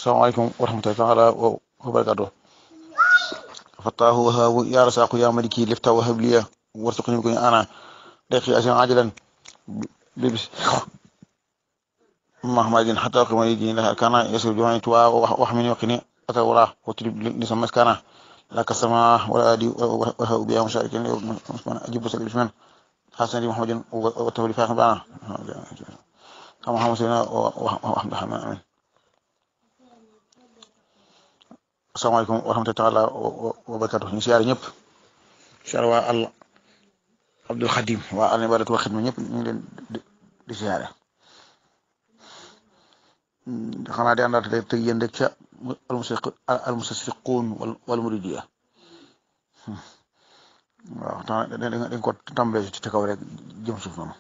asalaamaaleykum wa rahmatullahi taala wa barakaatu fattaahu wahaabu yaa rasaqu yaa maliki lifta wa habliya warsuqni ko ana daqi asan ajalan bibis mahmadin hatta qimani din la kana yasu juma'i tuwa wa hamini wa qini atawra wa tulib li sama kana la kasama wala adi wa habu biya musharikin usman ajibu sakil usman hasan di muhammadin wa tawli fa bana kama hamusina wa hamdahan amin asalaamaaleykum wa rahmatullahi taala wa barakatuh ñu siyaare ñëpp siyaare waa al abdul xadim waa al ibadatu wa xidma ñëpp ñu ngi leen di siyaare xanaa di àndaat rek teg yéen rek ca al musasiquun wal muridiya waaw dañ ko tàmbalee ci kaw rek jëm suuf noonu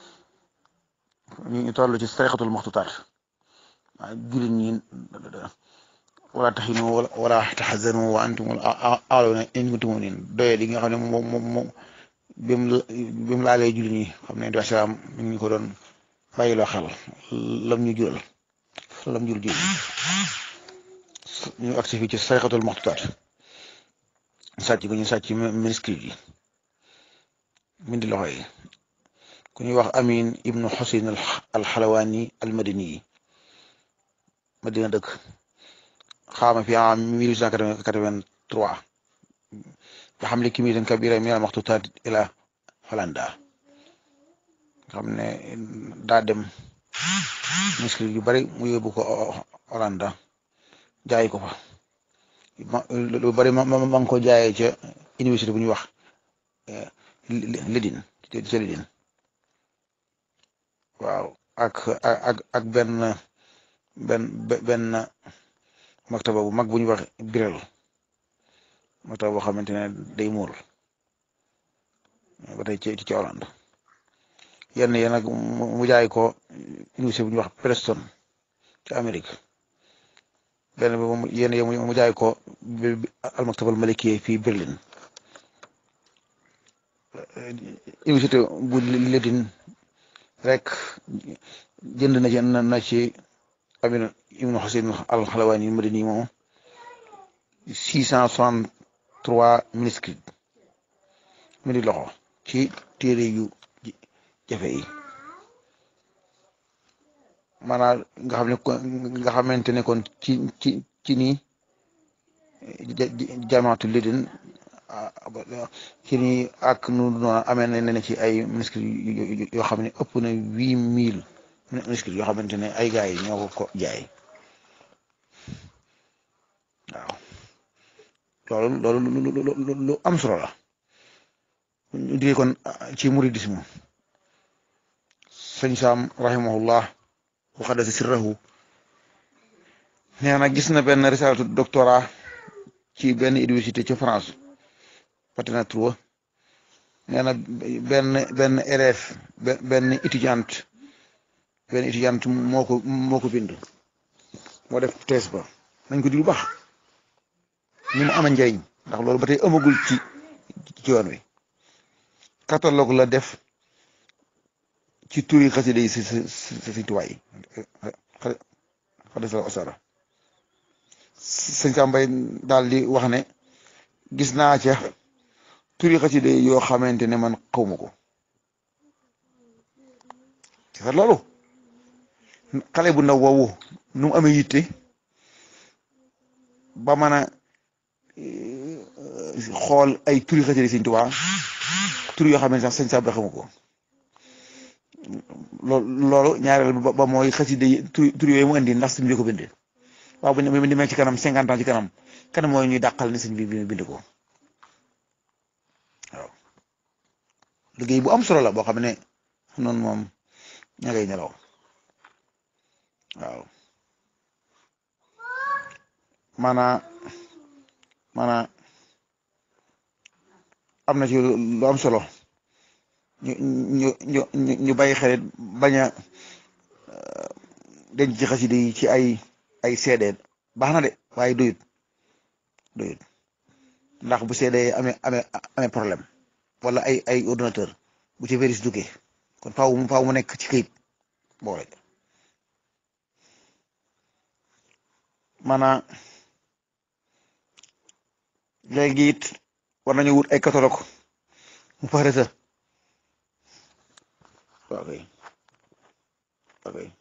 ñu toll ci tariqatul maxtutaat waaw jullit ñi wala taxinu wala taxazanu wa antum a'lawna in kuntum mu'minin doye li nga xam ne moom moom moom bi mu bi mu laalee jullit ñi xam ne di salaam mi ngi ko doon bàyyiloo xel lam ñu jural lam jur jullit ñu agsi fii ci sarixatul maxtutaat sàcc gu ñu sàcc manuscrit yi mindi loxo yi ku ñuy wax amin ibnu xusin alxalawaani almadini yi madina dëkk xaama fi am 1883 nga xam ne kimitan kabira min al maxtutaat ila Hollanda xam ne daa dem manuscrit yu bari mu yóbbu ko Hollanda jaay ko fa lu bari ma ma ngi ko jaayee ca université bu ñuy wax Leiden ca Leiden waaw ak ak ak benn benn benn maktaba bu mag bu ñuy wax Birel maktaba boo xamante ne day muur ba tey ci ci Hollande yenn yi nag mu jaay ko université bu ñuy wax Preston ci Amérique benn bi moom yenn yi mu jaay ko al maktabal maliki fii Berlin université bu Leiden rek jënd na ci na ci amin ibnu xasin al xalawaani madini moom six cent soixante trois manuscrits mi di loxo ci téere yu jafe yi maanaam nga xam ne nga xamante ne kon ci ci ci nii jamaatu Leiden ci nii ak nu noonu amee na ne ci ay manuscrits yoo xam ne ëpp na huit mille manuscrits yoo xamante ne ay gars yi ñoo ko ko jaay waaw loolu loolu lu am solo la ñu digee kon ci muridisme sëñ Saam rahimahullah wa xaddasa sirrahu nee na gis na benn risalatu doctorat ci benn université ci France Patina Troyes nee na benn benn élève benn étudiante benn étudiante moo ko moo ko bind moo def thèse ba nañ ko di lu baax ni mu ama njëriñ ndax loolu ba tey amagul ci ci yoon wi catalogue la def ci turi xasida yi si si si si tuwaay xadis la osara sëñ Sambay daal di wax ne gis naa ca turi xasida yi yoo xamante ne man xawma ko ci sax loolu xale bu ndaw woowu nu mu amee yitte ba mën a xool ay turi xasida Sëñ Tuubaa tur yoo xam ne sax sëñ Sabra xamu ko loolu ñaareel ba mooy xasida yi tur yooyu mu indi ndax sëñ bi ko bind waaw bu ñu demee ci kanam cinquante ans ci kanam kanam mooy ñuy dàqal ni sëñ bi bind ko waaw liggéey bu am solo la boo xam ne noonu moom ña ngay nelaw waaw maanaa maanaa am na ci lu am solo ñu ñu ñu ñu bàyyi xel bañ a denc ci xasida yi ci ay ay CD baax na de waaye doyut doyut ndax bu CD amee amee amee problème wala ay ay ordinateur bu ci virus duggee kon faaw mu faaw mu nekk ci këyit boole maanaam léegi it war nañu wut ay catalogue mu pare sa waaw kay waaw kay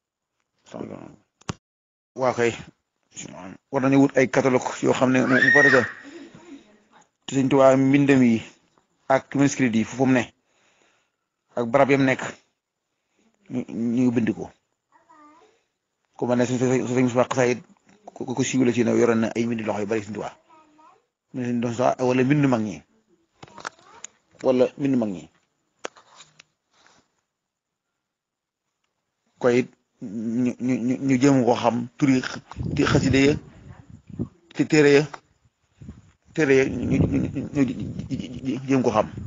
waaw kay war nañu wut ay catalogue yoo xam ne mu pare sa te Sëñ Tuubaa mbindam yi ak manuscrit yi fu mu ne ak barab yam nekk ñu bind ko ku ma ne su fekkee su wax sayit ko ko siiwale ci ne yoroon na ay mbindi loxo yu bari Sëñ Tuubaa wala mbindu mag ñi wala mbindu mag ñi koy ñu ñu ñu jëm ko xam turi xaside ya te téere ya téere ya ñu ñu jëm ko xam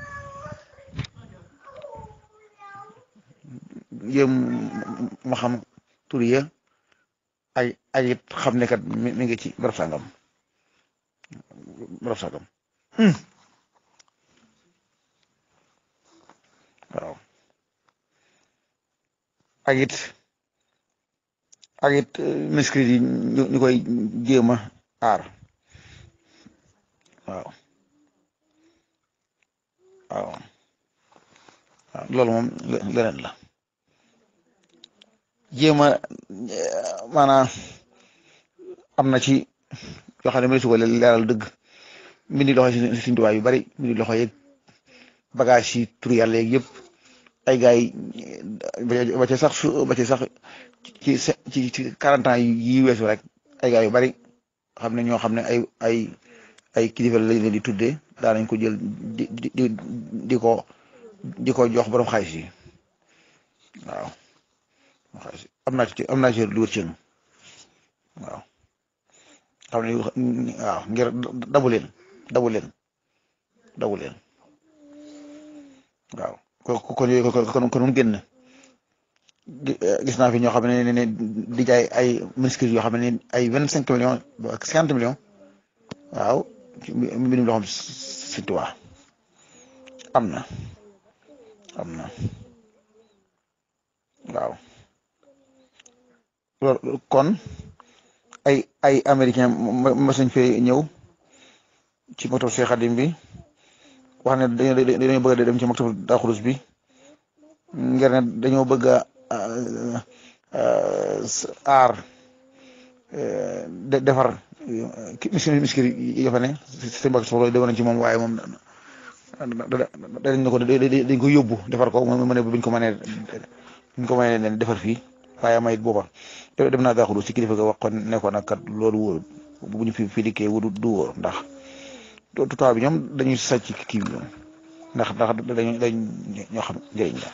jëm ma xam turi ya ay ay it xam ne kat mi ngi ci barab sangam barab sangam waaw ak it ak it manuscrit yi ñu koy jéem a aar waaw waaw waaw loolu moom leneen la jéem a maanaam am na ci yoo xam ne mënees ko leeral dëgg mbindi loxo yi Sëñ Tuubaa yu bari mbindi loxo yeeg bagage yi tur yàlla yeeg yëpp ay gars yi ba ci sax su ba ci sax ci ci ci quarante ans yi weesu rek ay gars yu bari xam ne ñoo xam ne ay ay ay kilifa lañ leen di tuddee daa nañ ko jël di di di ko di ko jox borom xaalis yi waaw am naa ci am naa ci lu wër ci waaw xam ne waaw ngir dabu leen dabu leen dabu leen waaw kon kon kon kon mu génn gis naa fi ñoo xam ne ne di jaay ay manuscrits yoo xam ne ay vingt cinq millions ak cinquante millions waaw mbindum loo xam Sëñ Tuubaa am na am na waaw loolu kon ay ay américain mas nañ fee ñëw ci maktab Cheikh Khadim bi wax ne dañoo dañoo bëgg a dem ci maktab Daaru Xudoos bi ngir ne dañoo bëgg a aar defar miskir miskir yi fa ne seen mbokk soxla demoon nañ ci moom waaye moom dañ ko dañ ko yóbbu defar ko mu ne buñ ko mënee buñ ko mënee leen defar fii waaye may booba dem naa Daaru Xudoos ci kilifa ga wax ko ne ko nag kat loolu wóor bu ñu fi fi dikkee wudu du wóor ndax tubaab bi ñoom dañuy sàcc kii bi ndax ndax dañu dañ ñoo xam njëriñ la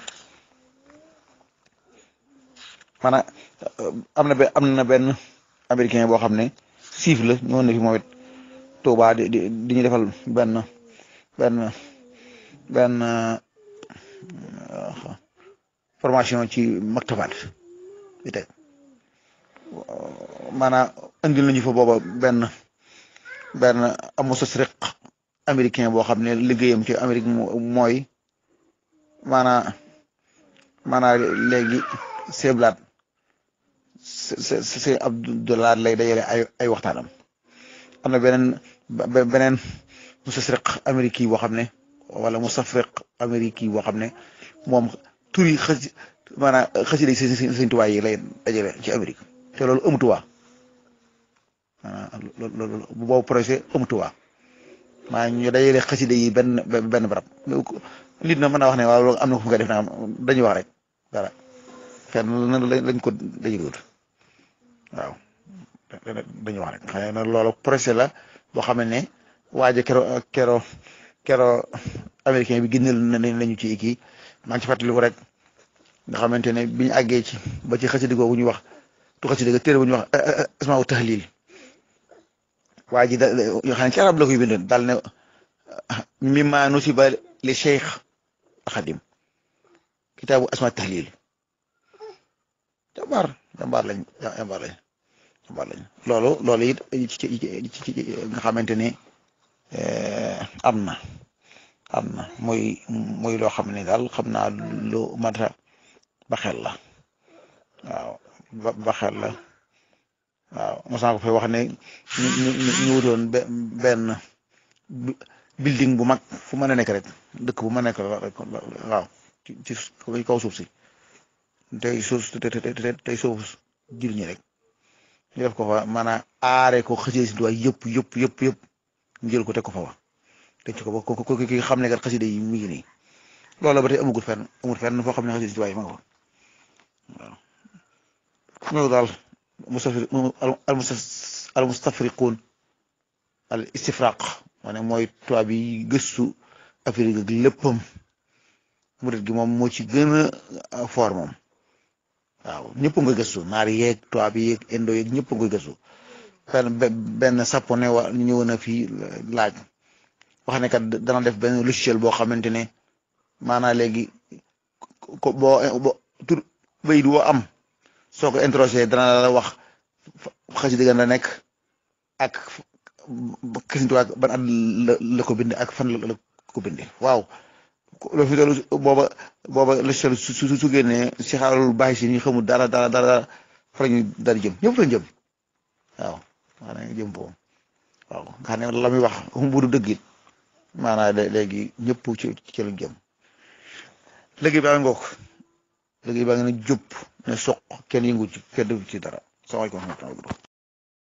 maanaam am na am na benn américain boo xam ne siif la ñëwoon na fi moom it Tuubaa di di di ñu defal benn benn benn formation ci maktabaat bi teg maanaam andil nañu fa booba benn benn amustasriq américain boo xam ne liggéeyam ci Amérique mooy maanaam maanaam léegi seeblaat c'est c'est Abdoulaye lay dajale ay ay waxtaanam am na beneen beneen mustasriq Amérique yi boo xam ne wala mustafriq Amérique yi boo xam ne moom tur yi xës maanaam xasida yi seen seen tuwaay yi lay dajale ci Amérique te loolu amutuwaa maanaam loolu boobu projet amutuwaa maa ñu dajale xasida yi benn benn barab nit na mën naa wax ne waaw loolu am na ko fu nga def naa dañuy wax rek dara fenn lañ ko dajulut waaw dañuy wax rek xëy na loolu projet la boo xam ne waaja kero kero kero américain bi génneel nañu ci kii maa ngi ci fàttaliku rek nga xamante ne bi ñu àggee ci ba ci xasida googu ñu wax tu xasida ga téere bu ñu wax asmaa u tahlil waa ji da yoo xam ne ci arab la koy bind daal ne mimma nusiba li cheikh xadim kitaabu asmaa tahlil jàmbaar jàmbaar lañ jàmbaar lañ jàmbaar lañ loolu loolu it ci ci nga xamante ne am na am na muy muy loo xam ne daal xam naa lu mat a ba xel la waaw ba ba xel la waaw mosaa ko fay wax ne ñu ñu ñu wutoon benn building bu mag fu mën a nekk rek dëkk bu mën a nekk rek waaw ci ci kaw suuf si tey suuf tey suuf jur ñi rek ñu def ko fa maanaam aare ko xasida si waay yëpp yëpp yëpp yëpp ñu jël ko teg ko fa wa teg ko ba ko ko ki xam ne kat xasida yi mi ngi nii loolu ba tey amagul fenn amul fenn foo xam ne xasida si waay ma nga fa waaw ñoo daal mustafri al mustafriquun al istifraq maanaam mooy tubaab yi gëstu Afrique ak léppam murit gi moom moo ci gën a fort moom waaw ñëpp nga gëstu naar yeeg tubaab yi yeeg indo yeeg ñëpp nga gëstu benn benn sapone wa ñëw na fii laaj wax ne kat dana def benn logiciel boo xamante ne maanaam léegi ko boo tur bay du am soo ko introsé dana la wax xasi dëggan la nekk ak xasintuwaak ban at la ko bind ak fan la ko binde waaw loolu fi doolu booba booba logiciel su su su génnee si xaalul bàyyi si ñu xamul dara dara dara fa la ñu dara jëm ñëpp lañ jëm waaw maanaam jëm foofu waaw nga xam ne la muy wax bu du dëgg it maanaam léegi ñëpp ci ci lañ jëm léegi baa ngoog léegi baa ngi ne jub ne soq kenn yëngu ci kenn def ci dara salaamaaleykum